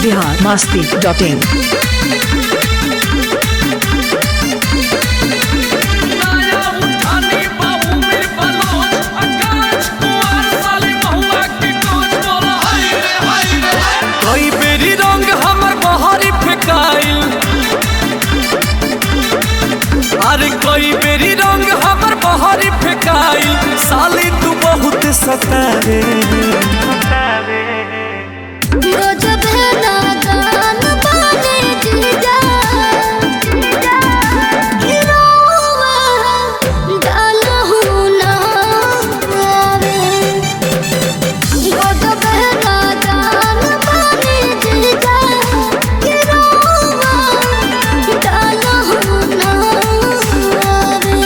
Bihar Masti dot in नया उठानी बाबू में बलोच आकाश कुमार साले महुआ के कोच बोला हाय रे हाय रे हाय कई बेरी रंग हमर बहरी फेकाइल अरे कई बेरी रंग हमर बहरी फेकाइल साली तू बहुत सतारे गजब है नादान बाने जीजा गिरोवा डालहु ना आवे गजब है नादान बाने जीजा गिरोवा डालहु ना आवे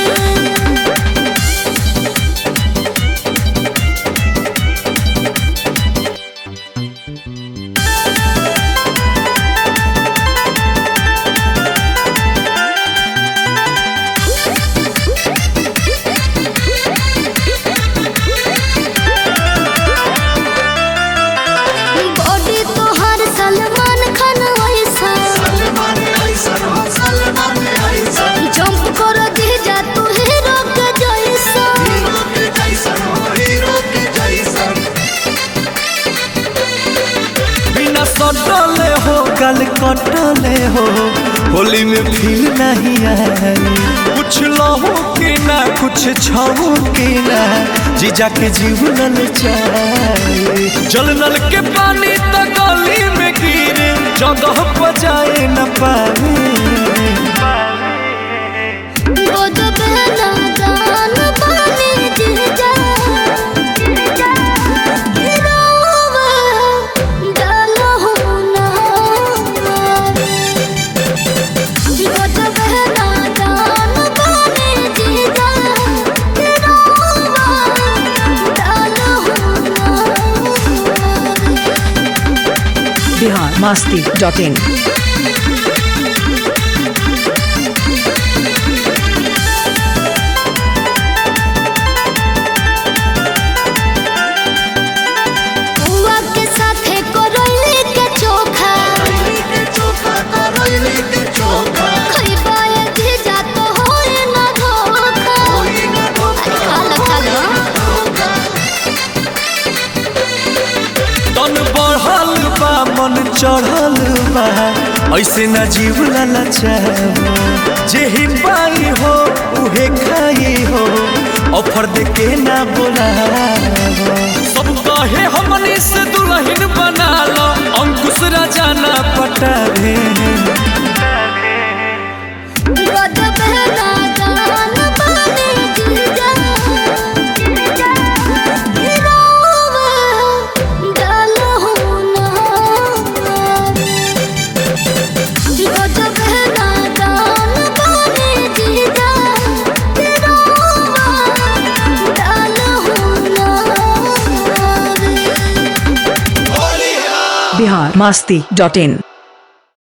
बॉडी तोहर सलमान खान वैसा जंप कर दे जा तू हीरो के जैसा बिना सटले हो गल कटले हो होली में फील नहीं आई कुछ लहो के ना कुछ छहो के ना जीजा के जीवन चाहे जल नल के पानी तो गली में गिरे जगह पर जाए न पाए गजब है नादान बाने जीजा गिरोवा डालहु ना आवे। गजब है नादान बाने जीजा गिरोवा डालहु ना आवे। बिहार मस्ती डॉट इन बुआ के साथे करैली के चोखा खइबा ए जीजा तो होई ना धोखा अरे खा लो खा लो तन बढ़ल बा मन चढ़ल बा ऐसे न जीव ललचाओ जे ही पाई हो उहे खाई हो ऑफर दे के ना बोलाओ सब कहे हमनी से दुल्हन बना लो अंकुश राजा ना पटावे गजब है नादान बाने जीजा गिरोवा डालहु ना आवे। गजब है नादान बाने जीजा गिरोवा डालहु ना आवे। बिहार मस्ती डॉट इन